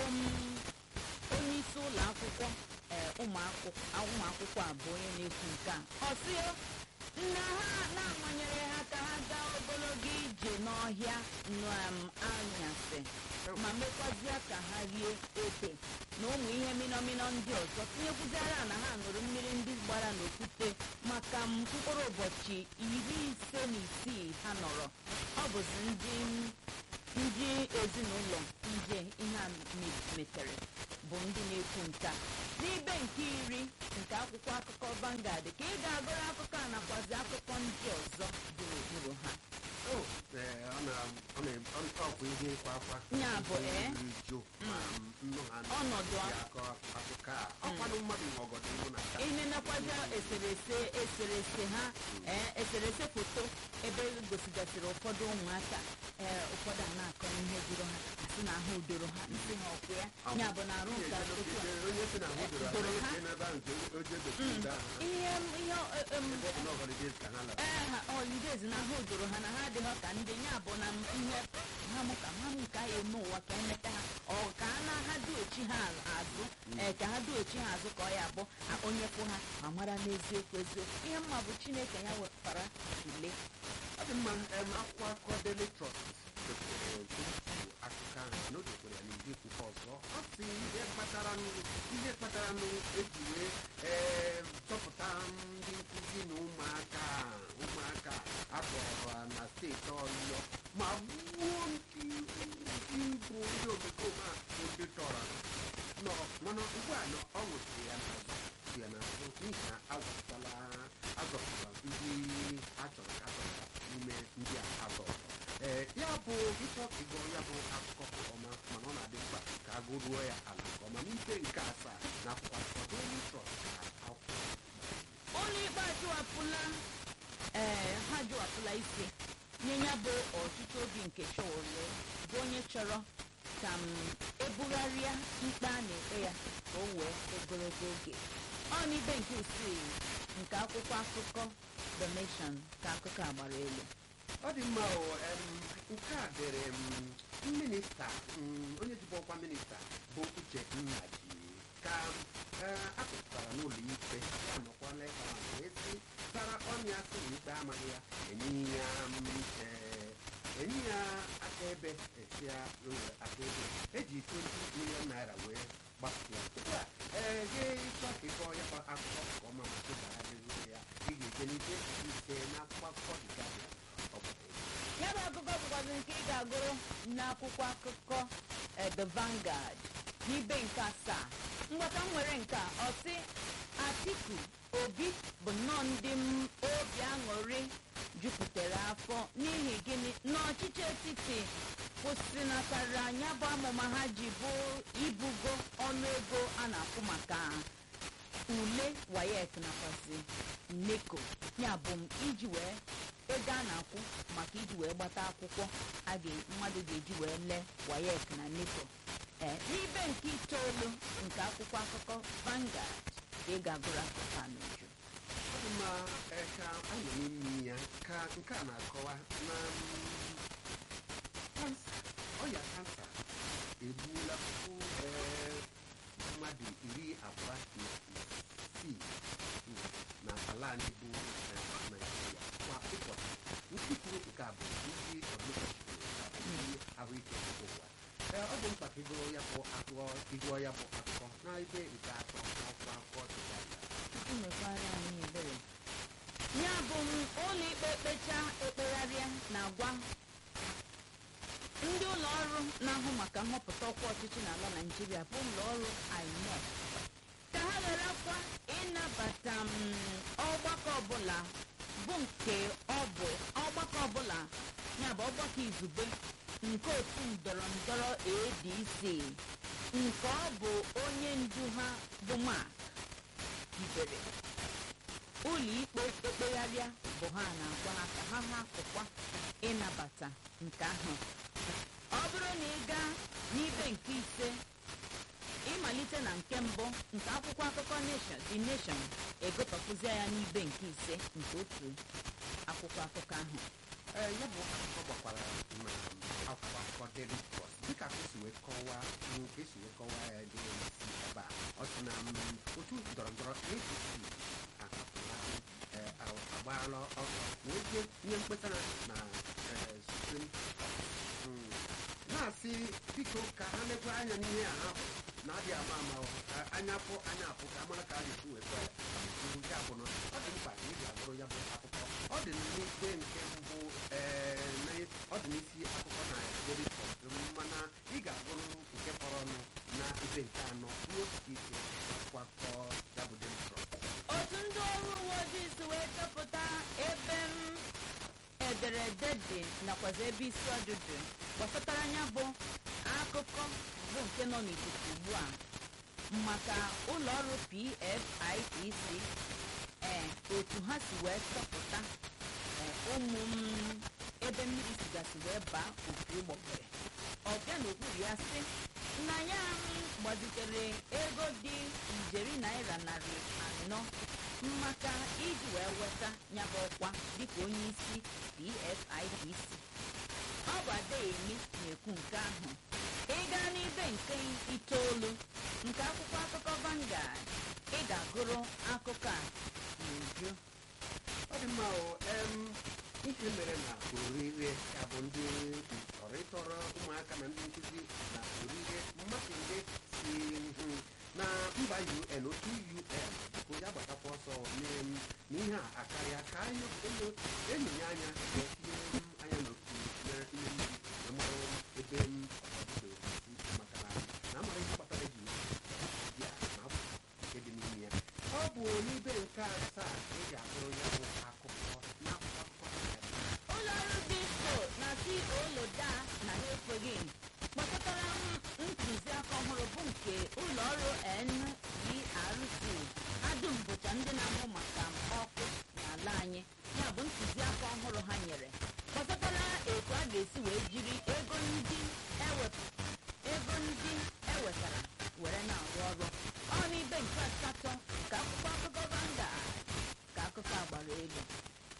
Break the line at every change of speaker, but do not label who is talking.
m onye isi ụlọ akwụkwọ ee ụmụ akwụkwọ a bụ onye na-ekwu nke a ọ sị na ha na-amanyere ha ka ha gaa ogologo ije n'ọhịa n'anyasị ma mekwazịa ka ha rie ede na ụmụ ihe minọminọ ndị ọzọ tinyekwuziara na ha ṅụrụ mmiri ndị gbara n'okwute maka mkpụrụ ụbọchị iri ise na isii ha nọrọ ọ bụzi ndị ndị ezinụlọ nje ihe a metere bụ ndị na-ekwu nke a n'ibe nke iri nke akwụkwọ akụkọ Vanguard ka ị ga-agụrụ akụkọ a nakwazi akụkọ ndị ọzọ gburugburu ha
ọbụ ihe ịkwa akwa
Ya bụ, ee.
ju
Ọnọdụ a.
akọ akụkọ a ọkwanụ mmadụ nwe ọgọdọ ihu na aka
ihe nakwazi eserese eserese ha ee eserese foto ebe gosigasịrị ụfọdụ ụmụaka ee ụfọdụ a na-akọ ihe juru ha asị na ahụ doro ha nsị ha ọkwụ ya ya bụ na arụ nke ụtụtụ a
onye si na ahụ doro
Doro
anya
ha.
esi n'ebe ahụ nke oje gosiri ndị ahụ
ihe ihe em,
ebe ọ bụ na ọgọdọ ka ha lara
ee ha holidays na ahụ doro ha na ha adịghị ka ndị ya bụ na ihe ha mụ ka ha mụ ka ya eme ụwa ka emeta ha ọ ka a na ha duochi ha azụ ee ka ha duochi ha azụ ka ọ ya bụ a- onye kwụ ha ma mara n'eziokwu eziokwu ihe mma bụ chineke ya wepụtara ule
ọ dị mma em, akwụkwọ akụkọ Daily Trust depụtara otu akụkọ ahụ na o dekwara ya n'ụdị akwụkwọ ọzọ ọ sị ihe kpatara nụ- ihe kpatara nụ eji wee ee, chọpụta ndị nkụzi na ụmụaka ụmụaka akpọrọ na steeti ọyọ ma gbuo ndị ndị bụ ndị omekome a bụ ndị tọrọ nọ mana ugbu a na ọ nwụsịrị ya n'azụ si ya n'azụ n'ihi na azọpụtala azọpụtara ndị a chọrọ ka azọpụta n'ime ndị a azọpụtara ee ya bụ ịchọ ka ịgụọ ya bụ akụkọ nke ọma mana ọ na-adị mkpa ka a gụruo ya ala nke ọma n'ibe nke asaa na akwụkwọ akụkọ Daily Trust ka akwụkwọ
ụlọ ikpe ajụwapụla ee ha jụwapụla isi nye ya bụ ọchịchị obi nke Sowore bụ onye chọrọ ka m ebugharịa ikpe a na-ekpe ya ka o wee ogologo oge ọ n'ibe nke isii nke akwụkwọ akụkọ The Nation ka akụkọ a gbara elu
ọ dị mma o em, nke a dịrị m minista mm, onye jibu ọkwa minista bụ uche nnaji ka eh, akụpụtara n'ụlọ ikpe ya nọkwala ebe ahụ wee sị tara ọnya sị na ikpe amaghị ya enye ya mm, eh, enye ya akaebe esia ụlọ akaebe eji 20 million naira wee gbapụ ya ugbu a ee gị ịchọ ka ịkọ ya bụ akụkọ nke ọma ma tụbagharịrị ya ị ga-eje n'ike ise n'akwụkwọ akụkọ dị Guardian ọ bụ
ya bụ akụkọ bụkwazi nke ị ga-agụrụ n'akwụkwọ akụkọ eh, The Vanguard n'ibe nke asaa mgbata nwere nke a ọ sị Atiku Obi bụ nnọọ ndị m obi aṅụrị jupụtara afọ n'ihi gịnị n'ọchịchị etiti kwụsịnatara anya bụ amụma ha ji bụ ibugo ọnụego a na-akwụ maka ule wayek nakwazi neko ya bụ m iji wee ego a na-akwụ maka iji wee gbata akwụkwọ a ga mmadụ ga-eji wee lee wayek na neko ee n'ibe nke itoolu nke akwụkwọ akụkọ Vanguard ka ị ga-agụrụ akụkọ a n'uju
ọ dị mma eh, ka anyị n'ime ya ka nke a na-akọwa na mm, kansa ọya kansa egbuola puku eh, mmadụ iri abụọ na isii mm, na ala anyị bụ eh, Naịjirịa kwa ụbọchị ndị kwuru nke a bụ ndị WHO ndị ahụike nke ụwa Ee, ọ bụ mkpa ka ịgụọ ya bụ akụkọ ịgụọ ya bụ akụkọ na ebe nke atọ n'akwụkwọ akụkọ dị ya
tupu mekwara anyị ebere ya bụ m ụlọ ikpe kpecha ekpegharịa na-agwa ndị ụlọ ọrụ na-ahụ maka nhọpụta ọkwa ọchịchị n'ala Naịjirịa bụ ụlọ ọrụ INEC ka ha gharakwa ịnabata m ọgbakọ ọbụla bụ nke ọ bụ ọgbakọ ọbụla ya bụ ọgbakọ izugbe nke otu ndọrọ ndọrọ ADC nke ọ bụ onye ndu ha bụ Mark hibere ụlọ ikpe ekpegharịa bụ ha na-agwa ha ka ha hapụkwa ịnabata nke ahụ ọ bụrụ na ị gaa n'ibe nke ise ịmalite na nke mbụ nke akwụkwọ akụkọ nation the nation egotọpụzie ya n'ibe nke ise nke otu akwụkwọ akụkọ ahụ
ee ya bụ akụkọ gbakwara na akwụkwọ akụkọ Daily Trust dịka akụ si wee kọọ kọwaa nke esi wee kọwaa ya dị isi ebe a ọ sị na mm, otu ndọrọ ndọrọ apc ahapụla eh, a- agbaala ọsọ wee jee nye mkpesa na eh, supreme court Mm. na-asị biko ka ha lekwa anya n'ihe a ha hụrụ na adị ama ama ọ, ka anya pụ anya apụ ka amara ka a ga-esi weta ya amụsuru nke abụọ ọ dị mkpa ka ị ga-agụrụ ya bụ akụkọ ọ dị n'ikpe nke mbụ ee, na- ọ dị n'isi akụkọ na Daily Trust mana ị ga-agụrụ nke fọrọ ọnụ na ibe nke anọ ruo okike ise akwụkwọ akụkọ ya bụ Daily Trust
otu ndị ọrụ uwe ojii si wee chọpụta ebe m ederede dị nakwazi ebe isi ọdụdụ gbasatara anya bụ akụkọ bụ nke nọ n'ikuku ugbu a maka ụlọ ọrụ PFIPC ee otu ha si wee chọpụta ee, ụmụ m ebe mmiri sigasị wee baa opi ụgbọgere ọbịa n'okpuru ya sị na ya m gbazitere ego dị ijeri naira narị anọ maka iji wee weta ya bụ ọkwa dịka onye isi PFIPC ọ bụ Adeyemi na-ekwu nke ahụ ịga n'ibe nke itoolu nke akwụkwọ akụkọ Vanguard ị ga-agụrụ akụkọ a n'uju
ọ dị mma o em, ihe mere na orire ya bụ ndị tọrọ ịtọrọ ụmụaka na ndị nkụzi na orire mmadụ ndị si hụ na mba un otu un biko ya gbatakwa ọsọ n'em, n'ihe a akarịa ka anyị enyo- enyonya anya wee